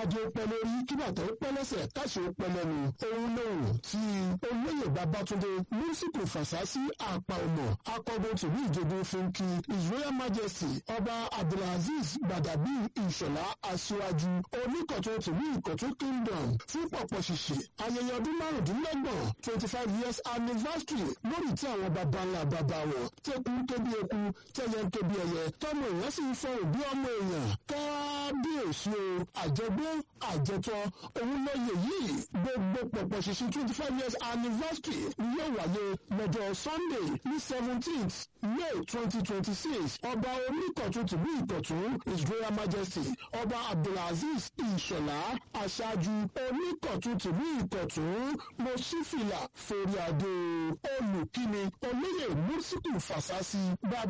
kádé ó pẹ́ lórí kí bàtà ó pẹ́ lẹ́sẹ̀ káṣí ó pẹ́ lẹ́nu òun lòun tí olóyè babatunde mísíkù fàṣásí àpà ọmọ akọgun tìlú ìjọba fúnkì his royal majesty ọba abdulaziz gbadabi ìṣọ̀lá aṣíwájú oníkọ̀tún tìlú ìkọ̀tún kingdom fún pọ̀pọ̀ ṣìṣì ayẹyẹ ọdún márùndínlọ́gbọ̀n twenty five years anniversary lórí tí àwọn baba ńlá baba wọn tẹkùn tóbi eku tẹyẹ tóbi ẹyẹ tọmọ èèyàn sì ń fọ òbí ọmọ èèyàn kábíyèsí o àjẹgbé àjẹtọ òun lóye yìí gbogbo pọ̀pọ̀ ṣìṣì twenty five years anniversary ni yóò wáyé lọ́jọ́ sunday ní seventeenth may twenty twenty six ọba oníkọ̀tún tìlú ìkọ̀tún his royal majesty ọba abdulaziz ìṣọ̀lá aṣáájú oníkọ̀tún tìlú ìkọ̀tún mọ̀ṣífìlà forí adé olùkíni olóyè mùsíkù fàṣásí bàbá.